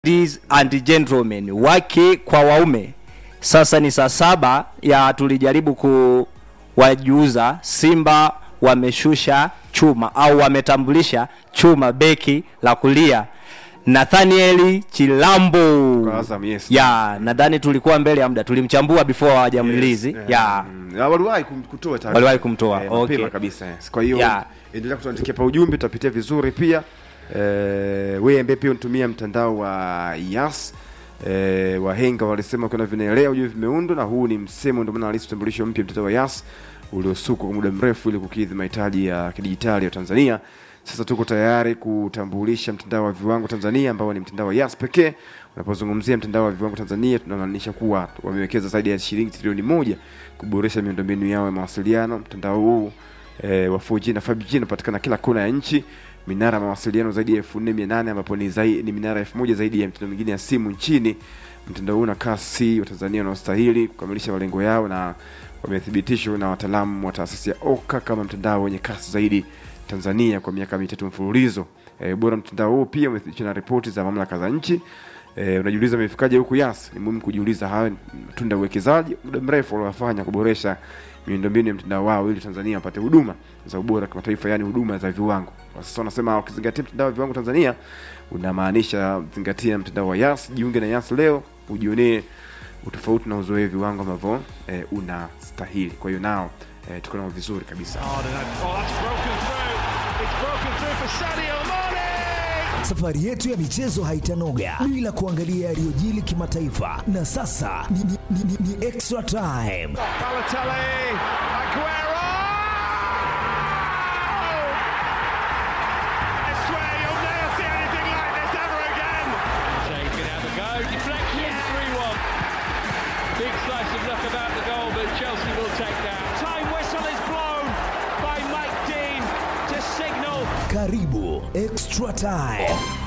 Ladies and gentlemen, wake kwa waume, sasa ni saa saba ya tulijaribu kuwajuza Simba wameshusha chuma au wametambulisha chuma beki la kulia Nathaniel Chilambo. Kwa Azam, yes. Ya, nadhani tulikuwa mbele ya muda, tulimchambua before hawajamrelease. Yes, Ya. mm, ya, waliwahi kum- kutoa taarifa. Waliwahi kumtoa, Eh, mapema okay. kabisa yes. Kwa hiyo Yeah. endelea kutuandikia pa ujumbe, tutapitia vizuri pia. Eh, wewe ambaye pia unatumia mtandao wa Yas eh, wahenga walisema kuna vinaelea ujue vimeundwa, na huu ni msemo, ndio maana halisi utambulisho mpya mtandao wa Yas uliosukwa kwa muda mrefu ili kukidhi mahitaji ya kidijitali ya Tanzania. Sasa tuko tayari kutambulisha mtandao wa viwango Tanzania ambao ni mtandao wa Yas pekee. Unapozungumzia mtandao wa viwango Tanzania, tunamaanisha kuwa wamewekeza zaidi ya shilingi trilioni moja kuboresha miundombinu yao ya mawasiliano. Mtandao huu e, wa 4G na 5G unapatikana kila kona ya nchi, minara ya mawasiliano zaidi ya elfu nne mia nane ambapo ni, zai, ni minara elfu moja zaidi ya mitandao mingine ya simu nchini. Mtandao huu una kasi Watanzania wanaostahili kukamilisha malengo yao na wamethibitishwa na wataalamu wa taasisi ya OKA kama mtandao wenye kasi zaidi Tanzania kwa miaka mitatu mfululizo. E, bora mtandao huu pia umethibitishwa na ripoti za mamlaka za nchi. E, unajiuliza imefikaje huku Yas? Ni muhimu kujiuliza, hayo ni matunda ya uwekezaji muda mrefu waliofanya kuboresha miundombinu ya mtandao wao ili Tanzania wapate huduma za ubora kimataifa, yani huduma za viwango. Kwa sasa wanasema wakizingatia mtandao wa viwango Tanzania, unamaanisha zingatia mtandao wa Yas. Jiunge na Yas leo ujionee utofauti na uzoee viwango ambavyo e, unastahili. Kwa hiyo nao e, tuko nao vizuri kabisa. Oh, that's broken through. It's broken through for Sadio Mane. Safari yetu ya michezo haitanoga bila kuangalia yaliyojili kimataifa, na sasa ni, ni, ni, ni, ni extra time. Balotelli, Aguero. I swear you'll never see anything like this ever again. Shea can have a go. Deflection, 3 1. Big slice of luck about the goal, but Chelsea will take that. Time whistle is blown by Mike Dean to signal Karibu extra time.